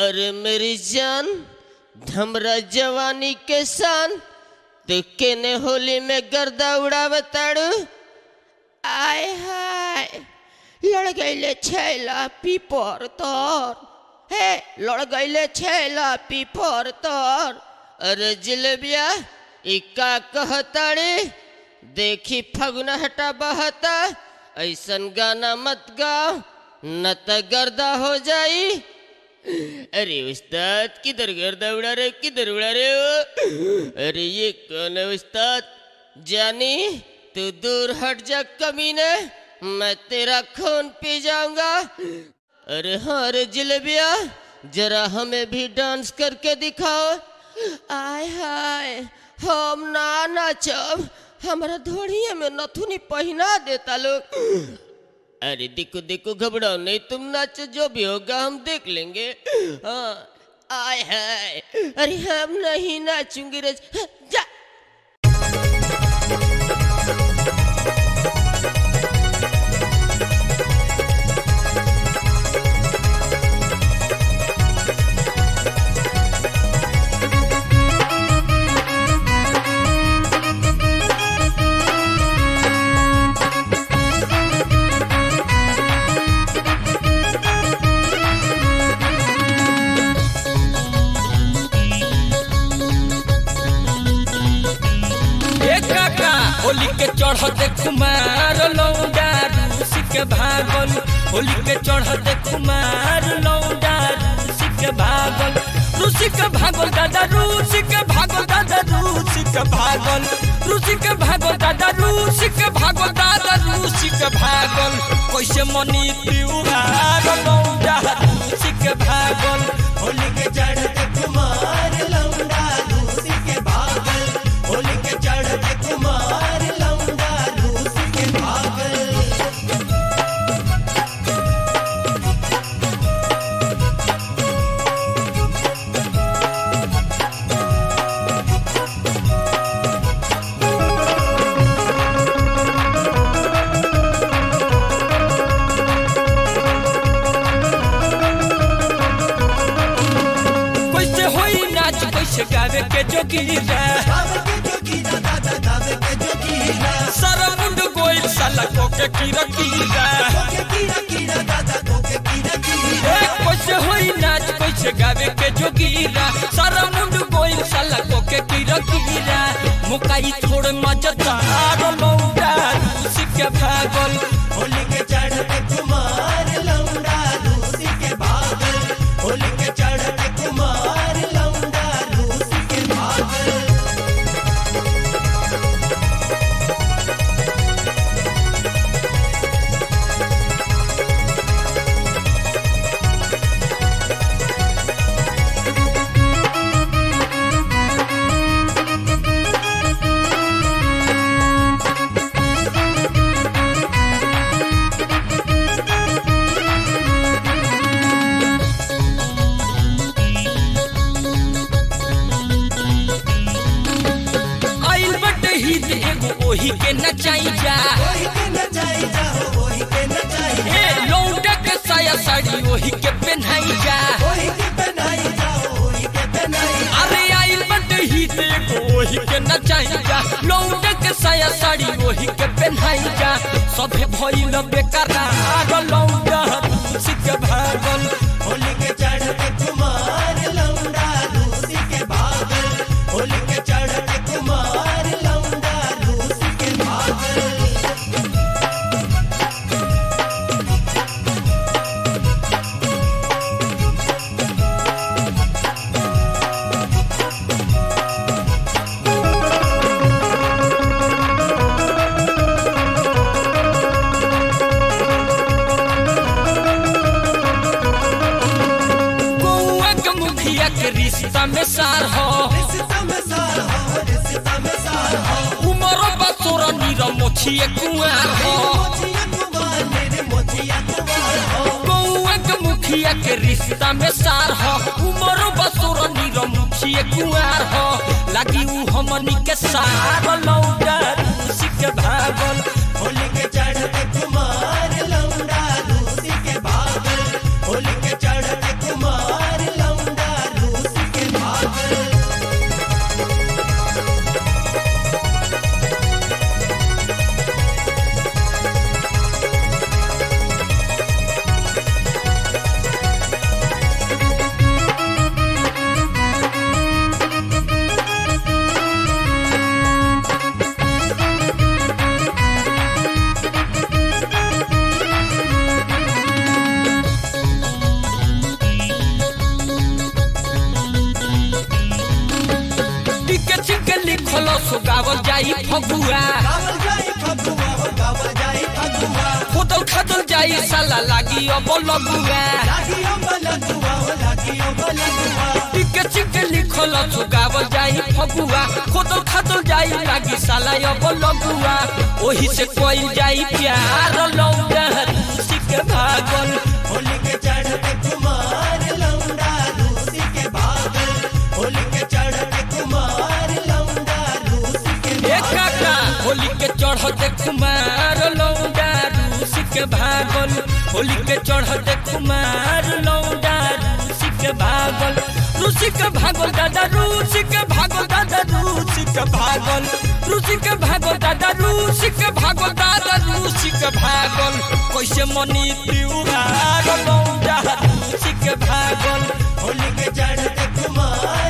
अरे मेरी जान हमरा जवानी के शान तू केने होली में गर्दा उड़ावताड़ू आय हाय लड़ गईले छैला पीपर तोर हे लड़ गईले छैला पीपर तोर अरे जिलेबिया ई का कहताड़ी देखी फगुना हटा बहता ऐसन गाना मत गाओ न त गर्दा हो जाई अरे उस्ताद किधर गर्दा उड़ा रहे किधर उड़ा रहे हो अरे ये कौन है उस्ताद जानी तू दूर हट जा कमीने मैं तेरा खून पी जाऊंगा अरे हाँ अरे जिलेबिया जरा हमें भी डांस करके दिखाओ आय हाय हम ना नाचब हमारा धोड़िए में नथुनी पहना देता लोग अरे देखो देखो घबराओ नहीं तुम नाचो जो भी होगा हम देख लेंगे हाँ आय हाय अरे हम नहीं नाचूंगी रज जा ए काका होली के चढ़ते कुमार लौंडा रूसी के भागल होली के चढ़ते कुमार लौंडा रूसी के भागल रूसी के भागल दादा रूसी के भागल दादा रूसी के भागल रूसी के भागल दादा रूसी के भागल दादा रूसी के भागल कैसे मनी त्योहार लौंडा रूसी के भागल होली के चढ़ते कुमार लौंडा रूसी के भागल होली के चढ़ते कुमार लौंडा रूसी के भागल कैसे होई नाच कैसे गावे के जोगीरा गावे के जोगीरा दादा गावे के जोगीरा सारा मुंड गोइल साला कोके कीरा कीरा कोके कीरा कीरा दादा कोके कीरा कीरा ए कैसे होई नाच कैसे गावे के जोगीरा सारा मुंड गोइल साला कोके कीरा कीरा मुकाई छोड़ मजदार लौंडा रूसी के भागल होली के चढ़ते कुमार लौंडा रूसी के भागल होली के चढ़ते कुमार लौंडा रूसी के भागल आइल बट हित एगो ओही के नचाई जा वही के नचाई जाओ वही के नचाई ए लौंडा के साया साड़ी ओही के पहनाई जा वही के पहनाई जाओ वही के पहनाई अरे आइल बट हित एगो ओही के नचाई जा लौंडा के साया साड़ी ओही के पहनाई जा सभे भइल बेकरार लौंडा रूसी के भागल होली के चढ़ते कुमार लौंडा रूसी के भागल होली के चढ़ते कुमार लौंडा रूसी के भागल गौआ के मुखिया के रिश्ता में सार हो रिश्ता में सार हो रिश्ता में सार हो उमरो बतोरा नीरा मोछिए कुआर हो मोचिया कुमार मेरे मोचिया कुमार हो गौआ के मुखिया के रिश्ता में सार हो उमरो बतोरा नीरा मोछिए कुआर हो लगी ऊ हमनी के सार लौंडा रूसी के भागल होली के चढ़ते कुमार लौंडा रूसी के भागल होली के चढ़ते कुमार लौंडा लिखल सो गावल जाई फगुआ गावल जाई फगुआ हो गावल जाई फगुआ खोदल खादल जाई साला लागी अब लगुआ लागी ओ बलगुआ हो लागी ओ बलगुआ टिके चिके लिखल सो गावल जाई फगुआ खोदल खादल जाई लागी साला अब लगुआ ओही से कोई जाई प्यार लौंडा सिक भागल होली के चढ़ते कुमार लौंडा रूसी के भागल होली के चढ़ते कुमार लौंडा रूसी के ए काका होली के चढ़ते कुमार लौंडा रूस के भागल होली के चढ़ते कुमार लौंडा रूस के भागल रूस के भागल दादा रूस के भागल दादा रूस के भागल रूस के भागल दादा रूस के भागल दादा रूस के भागल कैसे मनी त्योहार लौंडा रूस के भागल होली के चढ़ते कुमार